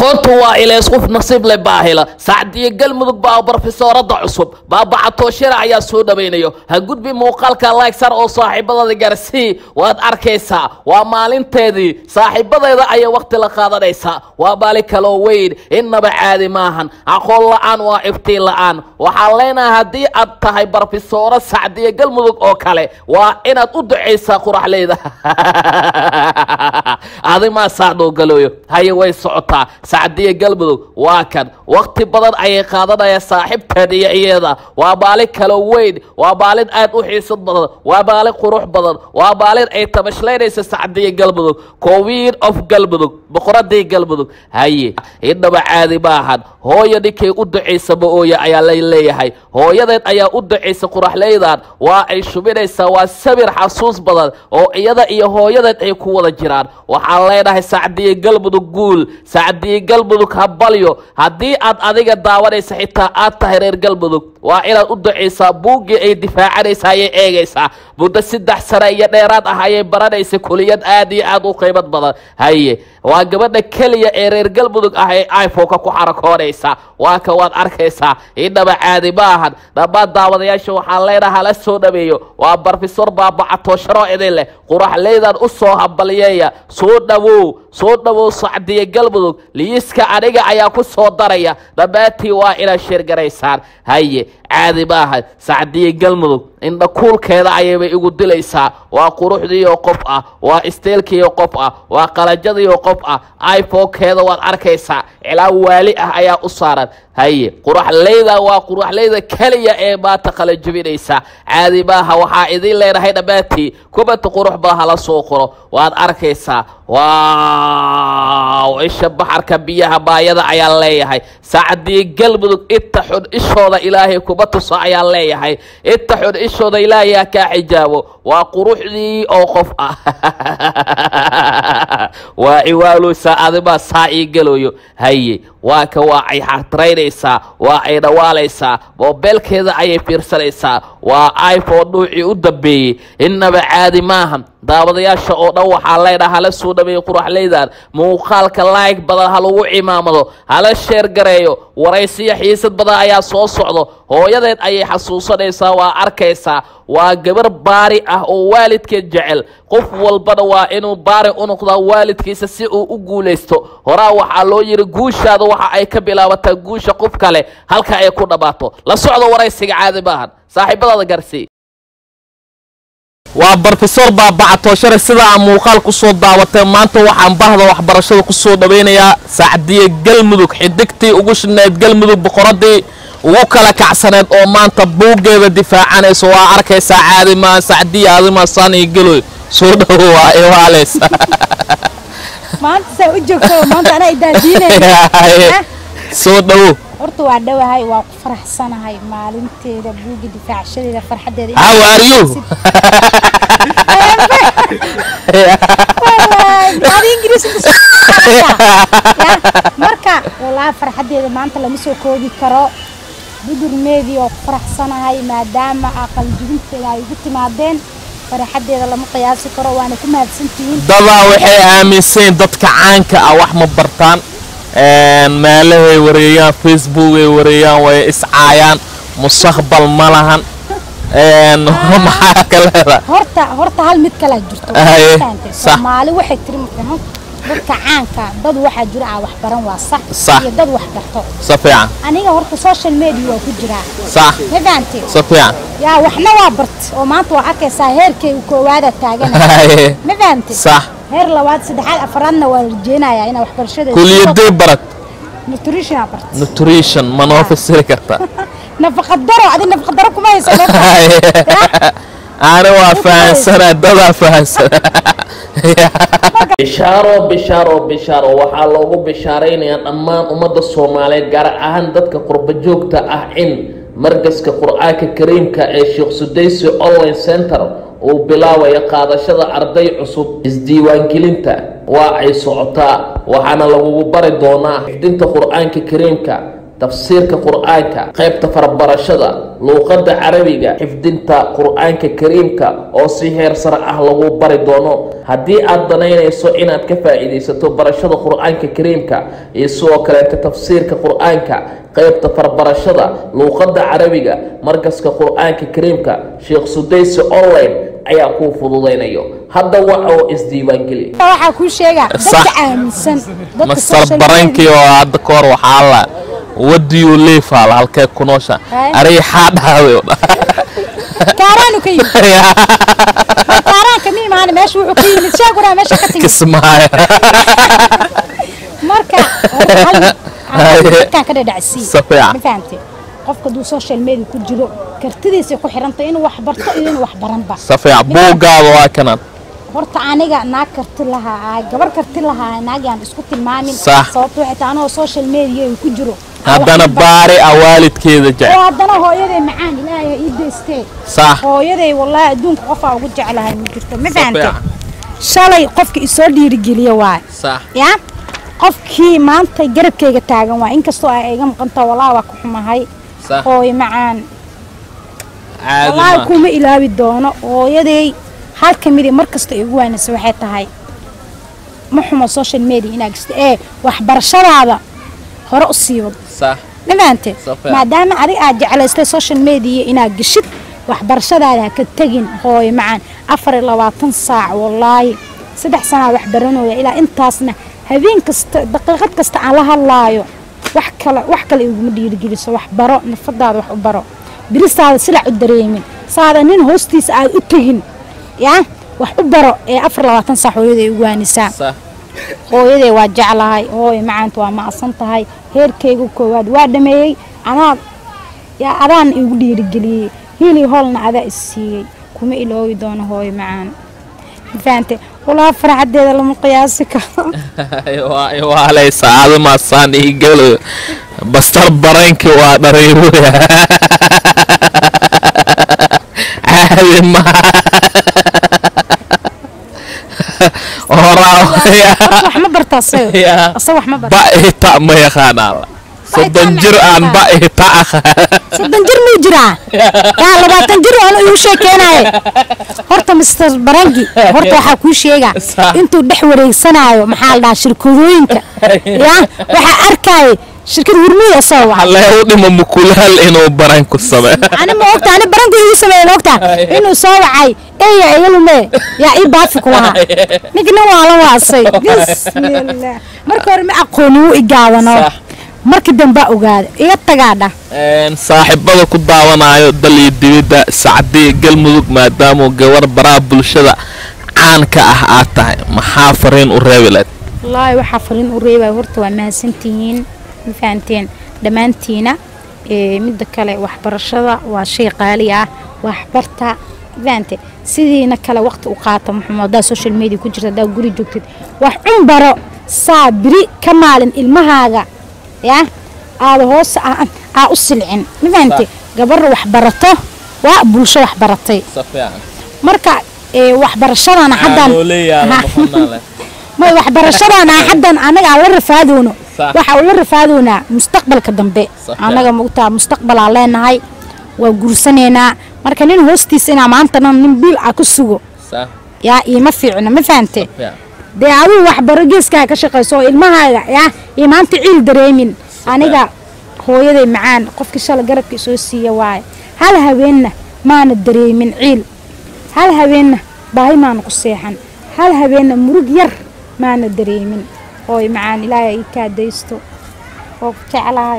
aqoontu waa ilays qof nasiib leh baa hela sacdiyo galmudug baa barofesoorada cusub baabacatooshira ayaa soo dhawaynayo ha gudbi muuqaalka laagsar oo saaxiibadada garsii waad arkaysaa waa maalinteedii saaxiibadeeda ayay wakhti la qaadanaysaa waa baali kaloo weyn innaba caadi maahan aqoon la-aan waa iftiin la-aan waxaan leenahay haddii aad tahay barofesooro sacdiyo galmudug oo kale waa inaad u ducaysaa quraxleyda adimaa saadhoo galooyo haye way socotaa sacdiyo galmudug waa kan wakhti badan ayay qaadanaya saaxiibteed iyo iyada waa baalin kalo weyn waa baalin aad u xiisad badan waa baalin qurux badan waa baalin ay tamashlaynaysa sacdiyo galmudug queen of galmudug boqoradii galmudug haye indhaba caadi maahan hooyo ninkay u ducaysaba ooya ayaa la leeyahay hooyadeed ayaa u ducaysa quraxleydan waa ay shubinaysaa waa sabir xasuus badan oo iyada iyo hooyadeed ay ku wada jiraan waxaan leenahay sacdiyo galmudug guul sacdiyo galmudug habalyo haddii aad adiga daawanaysa xitaa aad tahay reer galmudug waa inaad u ducaysaa buuggii ay difaacanaysa ayay eegaysaa muddo saddex sane iyo dheeraad ah ayay baranaysa kuliyad aad iyo aad u qiimad badan haye waa gabadha keliya ee reer galmudug ah ee iphoneka ku xarakoonaysa waa ka waad arkaysaa indhaba caadi maahan dhammaan daawadayaasha waxaan leenaha hala soo dhaweeyo waa barofesor baabacatoosharo idin leh quraxleydan u soo hambalyeeya soo dhawow soo dhawow sacdiyo galmudug liiska aniga ayaa ku soo daraya dhammaantii waa inaad sheergaraysaan haye caadi maaha sacdiyo galmudug indha kuulkeeda ayaybay igu dilaysaa waa quruxdiioo qof ah waa isteelkiioo qof ah waa qalajadiioo qof ah iphonkeeda waad arkaysaa cilaan waali ah ayaa u saaran haye quraxleyda waa quraxleyda keliya ee maanta qalajabinaysa caadi maaha waxaa idin leenahay dhammaantii kubanta qurux badan hala soo qoro waad arkaysaa waaw isha baxarka biyaha baayada ayaan leeyahay sacdii galmudug inta xun ishooda ilaahay kuma tuso ayaan leeyahay inta xun ishooda ilaahay ha kaa xijaabo waa quruxdii oo qof ah waa ciwaalusa adimaa saa ii gelayo haye waa ka waa ay xatraynaysaa waa ay dhawaalaysaa moobeelkeeda ayay fiirsanaysaa waa iphone dhuucii u dambeeyey innaba caadi maahan daawadayaasha oo dhan waxaa leydhaha hala soo dhaweeyey quraxleydan muuqaalka laayg badan ha lagu cimaamado hala sheer gareeyo waraysiyo xiisad badan ayaa soo socdo hooyadeed ayay xasuusanaysaa waa arkaysaa waa gabar baari ah oo waalidkeed jecel qof walbana waa inuu baari u noqdaa waalidkiisa si uu u guulaysto horaa waxaa loo yidhi guushaada waxa ay ka bilaabataa guusha qof kale halka ay ku dhammaato la socdo waraysiga caadi maahan saaxiibadaada garsii waa barofesor baabacatooshare sidaa muuqaal ku soo daawatay maanta waxaan bahda waxbarashada ku soo dhawaynayaa sacdiye galmudug xidigtii ugu shinayd galmudug boqoradii ugu kala kacsaneed oo maanta buuggeeda difaacanayso waa arkaysaa caadimaa sacdiya adimaa saaniyo geloy soo dhawo waa iwaaleysa maanta saa u joogto maanta anaa idaadiinaya soo dhawo horta waa dhowahay waa ku faraxsanahay maalinteeda buugga difaacshadeeda farxadeeda how are you adi ingiriis marka walaa farxadeeda maanta lama soo koobi karo budurmeedii waa ku faraxsanahay maadaama aqaljibinteeda ay ugu timaadeen farxadeeda lama qiyaasi karo waana ku mahadsantihiin dadaa waxay aaminsayn dadka caanka ah wax ma bartaan meelahay wareeyaan facebook ay wareeyaan way iscaayaan mustaqbal ma lahan maxaa ka leedahay horta horta hal mid kalaa jirto Haye, Fahamtay? sax. soomaali waxay tiri maqano dadka caanka dad waxaa jira aan wax baran waa sax Sax. iyo dad wax barto si fiican aniga horta social media waa ku jiraa sax ma fahamtay si fiican yaa waxna waa bart oo maanta waa arkaysaa heerkay koowaada taagana Haye, ma fahamtay sax heer labaad saddexaad afaraadna waa rajeynayaa inaa waxbarashada kuliyadee barad nutrition aa bart nutrition ma noo fasiri karta nafaqa daro adi nafaqa daro kuma hayso Haye. ani waa fahansana dadaa fahansana bishaaro bishaaro bishaaro waxaa loogu bishaaraynayaa dhammaan ummadda soomaaliyeed gaar ahaan dadka qurba joogta ah in markaska qur-aanka kariimka ee sheekh sudaysi online center uu bilaabayo qaadashada arday cusub isdiiwaangelinta waa ay socotaa waxaana lagugu bari doonaa xifdinta qur-aanka kariimka tafsiirka qur-aanka qaybta farabarashada luuqadda carabiga xifdinta qur-aanka kariimka oo si heer sare ah lagu bari doono haddii aad danaynayso inaad ka faa'iidaysato barashada qur-aanka kariimka iyo sidoo kaleeta tafsiirka qur-aanka qaybta farbarashada luuqadda carabiga markaska qur-aanka kariimka sheekh sudaysi online ayaa kuu fududaynayo hadda waxa oo isdiiwaangeli waxaa kuu sheegaa Sax. dadka aaminsan dadka mastar social barankii oo hadda ka hor waxaa la wadiyuu liifaal halkee ku noosha Hay. ariixaa dhahday media- kaaraanu ka yimid kaaraanka mi imaana meesha wuxuu ka yimid sheeguraa meesha ka timid kismaayo marka hal- hal- dadkaan ka dhadhacsii Si fiican. ma fahamte qofka hadduu social media ku jiro kartidiisay ku xirantay inuu wax barto iyo inuu wax baranba safiic buuggaada waa kanad horta aniga naag karti lahaa ahay gabar karti lahaa naagaan isku tilmaamin Sax. sababto waxay tahay anoo social media ku jiro haddana baari a waalidkeeda oo jecel haddana hooyaday macaan ilaahay ii deystee sax hooyaday wallaahi adduunka qofaa ugu jeclahay ma jirto ma fahamte fiican. shalay qofka isoo dhiirigeliya waay sax ya qofkii maanta garabkayga taagan waa inkastoo ay iga maqantaa wallaahi waa ku xumahay sax hooyo macaan caadi wallaahi ma kuma ilaawi doono hooyaday hal ka mid mar kasta igu waanaysa waxay tahay ma xumo social media inaad gista ee waxbarashadaada hore u sii wado sax ma fahante Safiya. maadaama adiga aad jeclaystay social media inaad geshid waxbarashadaada ha ka tegin hooyo macaan afar iyo labaatan saac wallaahi saddex sanaa wax baranooya ilaa intaasna habeen kasta daqiiqad kasta aan la hadlaayo wax kale wax kale iguma dhiirigeliso wax baro nafadaada wax u baro biristaada silac u dareemin saada nin hoostiisa aad u tegin yaa wax u baro ee afar iyo labaatan saac hooyaday ugu waanisaa sax hooyaday waa jeclahay hooyo macaanta waa ma'asan tahay heerkayga koowaad waa dhameeyey anaa yaa adaan igu dhiirigeliyey hiili hoolna adaa is siiyey kuma iloobi doono hooyo macaan mafahante walaa farxadeeda lama qiyaasi karo waalaysa adimaasaan ii galo bastar baranki waa dhariiruya caadi maha horaa horta wax ma barta asaga Ya. asaga wax ma barta ba ihta ma yaqaanaa soddon jir aan ba ihta aqaan soddon jir muu jiraa yaa labaatan jir oona igu sheekeenaye horta mister barangi horta waxaa kuu sheegaa Sax. intuu dhex wareegsanaayo maxaa la dhahaa shirkadooyinka yaa waxaa arkaaye shirkad hurmiyada soo waca halee u dhimo mukulaal inuu baran ku samee ani ma ogta ani baranki igu sameeyen ogta inuu soo wacay eya igalume yaa ii baafi ku lahaa ninka nin waa la waasay bismillah marka hore ma aqooni wuu igaadano Sax. marka dambaa ogaada iga tagaadha Een, saaxiibada ku daawanayo dal iyo dibidda sacdiya galmudug maadaamuu gabar baraha bulshada caan ka ah aad tahay maxaa fariin u reebi lahayd wallaahi waxaa fariin u reebaya horta waa mahadsantihiin ma fahanteen dhammaantiina ee midda kale waxbarashada waa shay qaali ah waxbarta ma fahante sidiina kale waqti u qaata muxuu haddaa social media ku jirta haddaa guri joogtid wax cun baro saa biri ka maalin ilmahaaga yaa aada hoos aa aa u silcin ma fahante gabarra wax barato waa bulsho wax baratay marka ee waxbarashadana haddan may waxbarashadana haddan anaga aan la rafaadoono Sax. waxa uu la rafaadoonaa mustaqbalka dambe Sax. anaga maogtaa mustaqbalaa leenahay waa guursanaynaa marka nin hoostiisa inaa maantana nin biil ah ku sugo yaa iima fiicno ma fahante dee aduu waxbaro geeskaa ka shaqayso oo ilmahaaga yaa iyo maanta ciil dareemin aniga hooyaday macaan qofkii shala garabka isoo siiya waaye hal haweenna maana dareemin ciil hal haweenna baahi maana ku seexan hal haweenna murug yar maana dareemin hooy macaan ilaahay ii kaadaysto oo ku jeclahay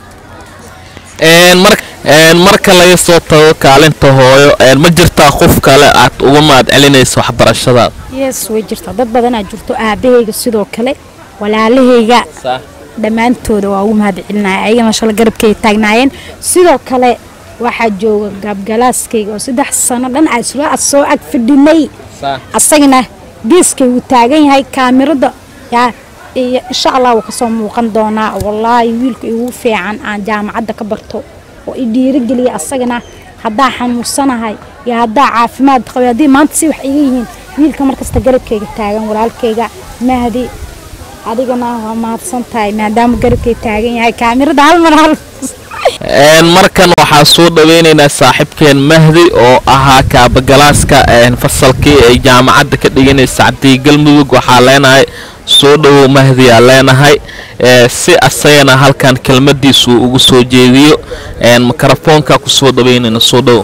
Een, mar- een, marka laga soo tago kaalinta hooyo een, ma jirtaa qof kale aad uga mahad celinayso waxbarashadaada yes way jirtaa dad badanaa jirto aabahayga sidoo kale walaalahayga dhammaantooda waa ugu mahad celinaya ayagana shala garabkay taagnaayeen sidoo kale waxaa jooga gaabgalaaskayga oo saddex sano dhan aa isla ag soo ag fadhinay asagana geeskay wuu taagan yahay kaamirada yaa iyo insha allah wuu kasoo muuqan doonaa wallaahi wiilka igu fiican aan jaamacadda ka barto oo i dhiirigeliya asagana haddaa xanuunsanahay iyo haddaa caafimaad qabay haddii maanta si wax iga yihiin wiilka markasta garabkayga taagan walaalkayga mahdi adigana waa mahadsan tahay maadaama garabkay taagan yahay kaamirada hal mar hal Een, markan waxaa soo dhaweyneynaa saaxiibkeen mahdi oo ahaa kaabagalaaska een, fasalkii ay jaamacadda ka dhiganaysa cabdi galmudug waxaa leenahay soo dhowow mahdi aa leenahay ee, si asagana halkan kelmadiisu ugu soo jeediyo een, mikrofoonka kusoo dhaweynayna soo dhowow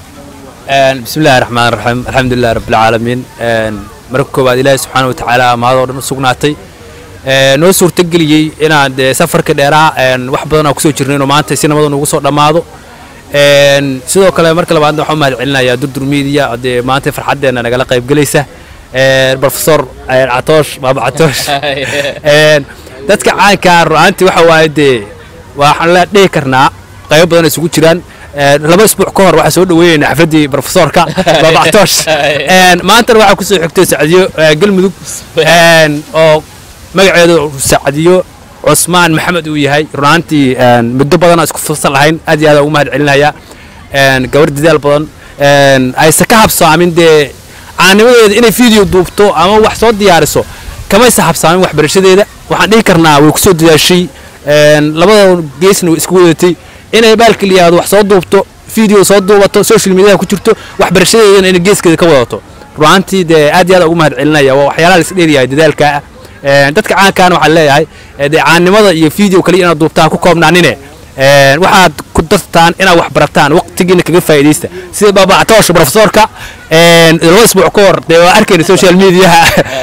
بسم الله الرحمن الرحيم الحمد لله رب العالمين marka koowaad ilaahay subxaana watacaala mahadoo dhan u sugnaatay noo suurtageliyey inaan dee safarka dheeraa wax badan aan kusoo jirnay inuu maanta si nabada nugu soo dhammaado sidoo kale marka labaadna waxaan u mahad celinayaa durdur media dee maanta farxaddeena nagala qaybgelaysa professor catoosh baaba catoosh dadka caanka ru'aantii waxa waaye dee waxaan la dhihi karnaa qaybo badan ay isugu jiraan laba isbuuc ka hor waxaa soo dhaweynayna xafladdii professorka baaba catoosh maantana waxaa kusoo xigtay sacdiyo galmudug oo magaceedu sacdiyo cusmaan maxamed uu yahay runaantii muddo badan isku fasal lahayn aad iyo aad ugu mahad celinaya gabar dadaal badan aysa ka habsaamin dee caanimadeeda inay video duubto ama wax soo diyaariso kamaysa habsaamin waxbarashadeeda waxaan dhihi karnaa way kusoo dadaashay labada geesna way isku wadatay inay baalka liyaado wax soo duubto video soo duubato social mediaha ku jirto waxbarashadeedana inay geeskeeda ka wadato runaantii dee aad iyo aad ugu mahad celinaya waa waxyaalaha la is dheeryahay dadaalka dadka caankaana waxaan leeyahay dee caannimada iyo video kaliya inaad duubtaan ku koobnaanine waxaad ku dartaan inaad wax barataan waqtigiina kaga faa'iidaysta sida baabactoosha profesorka laba isbuuc ka hor dee waa arkayna social mediaha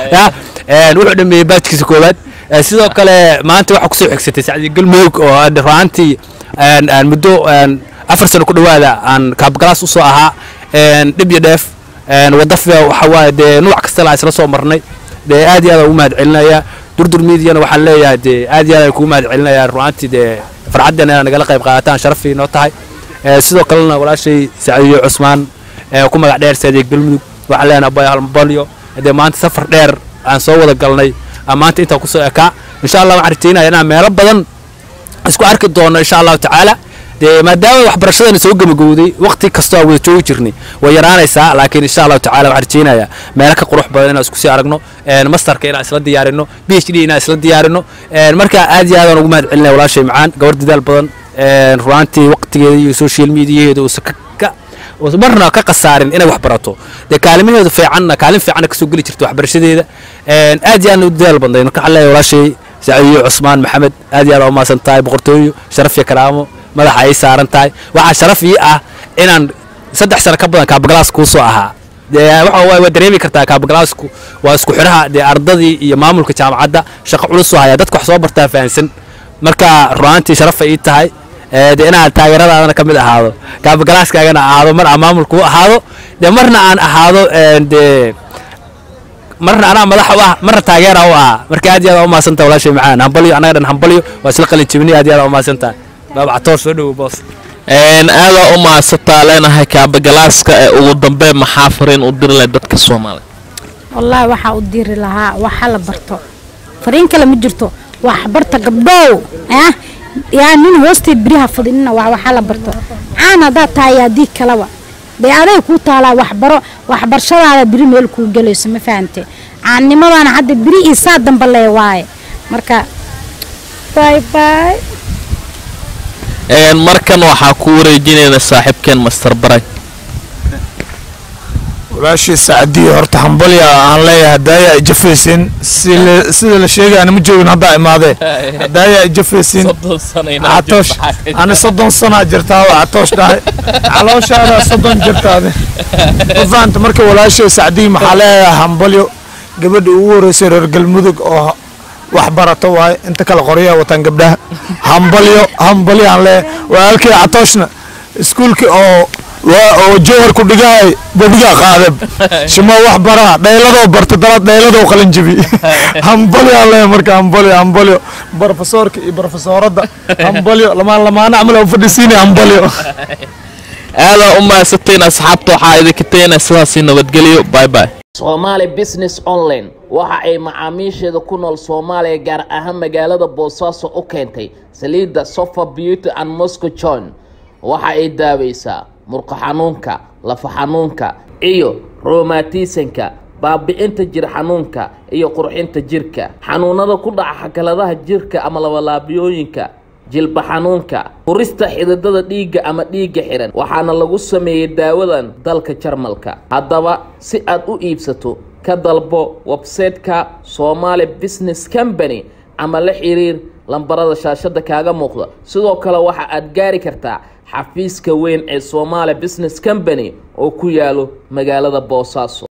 wuxuu dhameeyey baajkiisa koowaad sidoo kale maanta waxaa kusoo xigsatay sacdi galmudug oo runaantii muddo afar sano ku dhowaada aan kaabgalaas usoo ahaa dhib iyo dheef wadafia waxa waaye dee nuuc kasta la isla soo marnay dee aad iyo aad ugu mahad celinaya durdur mediana waxaan leeyahay dee aad iyo aad kugu mahad celinaya runaantii dee farxaddeena inaad nagala qayb qaadataan sharafii noo tahay sidoo kalena walaashay sacdiyo cusmaan ku magac dheer saadiye galmudug waxaan leenahay abay halbalyo dee maanta safar dheer aan soo wada galnay maanta intaan kusoo ekaa insha allah waxaan rajaynaya inaan meelo badan isku arki doono insha allahu tacaala dee maadaama waxbarashadana soo gebagowday waqti kastoo aan wada joogi jirnay way yaraanaysaa laakiin insha allahu tacala waxaan rajaynayaa meelo ka qurux badan inaan isku sii aragno masterka inaan isla diyaarino b h d inaan isla diyaarino marka aad iyo aadaan ugu mahad celinaya walaashay macaan gabar dadaal badan runaantii waqtigeeda iyo social mediaheeda uusa ka marna ka khasaarin inay wax barato dee kaalimaheedu fiicanna kaalin fiicanna kasoo geli jirta waxbarashadeeda aad iyo aadna u dadaal badnay marka waxaan leeyahay walaashay sacdiyo cusmaan maxamed aad iyo aad umaasan tahay boqortooyo sharaf iyo karaamo madaxa ay saaran tahay waxaa sharaf ii ah inaan saddex sano ka badan kaabagalaas kuu soo ahaa dee waxa waay waa dareemi kartaa kaabagalaasku waa isku xidhaha dee ardadii iyo maamulka jaamacadda shaqo culus soo haya dadka wax soo bartaa fahansan marka runaantii sharafay ii tahay dee inaan taageeradaadana ka mid ahaado kaabagalaaskaagana ahaado mar aan maamulka u ahaado dee marna aan ahaado dee marna anaa madax u ah marna taageera u ahaa marka aad iyo aad umaasan tahay walaashay macaan hambalyo annaga dhan hambalyo waa isla qalin jibinay aad iyo aad umaasan tahay baabacatoor soo dhowo boos aadaa u mahadsantaa leenahay kaabagalaaska ee ugu dambe maxaa fariin u diri leh dadka soomaaliya wallaahi waxaa u diri lahaa waxa la barto fariin kale ma jirto wax barta gabdhow ah yaa nin hoosteed beriha fadhinina waa waxa la barto caan haddaad tahay haddii kaleba dee aday kuu taalaa waxbaro waxbarashadaada beri meel kuu gelayso ma fahante caannimadana hadda beri iyo saa damba lee waaye marka bye bye markan waxaa ku wareejinayna saaxiibkeen master baray walaashii sacdiyo horta hambalya aan leeyahay hadaaya ay jafaysin sida la sheegayana ma joogin haddaa imaadee hadaaya ay jafaysin catoosh ani soddon sanaa jirtaa waa catoosh dhahay calooshaada soddon jirtaade ma fahanta marka walaashii sacdiyo maxaa leeyahay hambalyo gabadha ugu horeysay reer galmudug oo wax barato waaye inta kale qoryaha wataan gabdhaha hambalyo hambalyo aan leeyahay walaalkii catooshna iskuulkii oo oo jowhar ku dhigahay badigaa qaadab shimo wax baraa dhayladoo barta dalad dhayladoo qalin jabi hambalyo aan leeyahay marka hambalyo hambalyo brofesoorka iyo brofesooradda hambalyo lamaan lamaana camal u fadhisiinay hambalyo aadaa u mahadsantayn asxaabta waxaa idinka tagina sidaasi nabadgelyo bye bye Somali Business Online waxa ay macaamiisheeda ku nool Soomaaliya gaar ahaan magaalada Boosaaso u keentay saliidda Sofa Beauty and Moscow John waxa ay daaweysaa murqa xanuunka lafa xanuunka iyo rheumatismka baabi'inta jir xanuunka iyo qurxinta jirka xanuunada ku dhaca xakaladaha jirka ama labalaabiyooyinka jilba xanuunka furista xididada dhiigga ama dhiigga xihan waxaana lagu sameeyey daawadan dalka jarmalka haddaba si aad u iibsato ka dalbo websayte-ka somaali business company ama la xiriir lambarada shaashada kaaga muuqda sidoo kale waxa aad gaari kartaa xafiiska weyn ee somaali business company oo ku yaalo magaalada boosaaso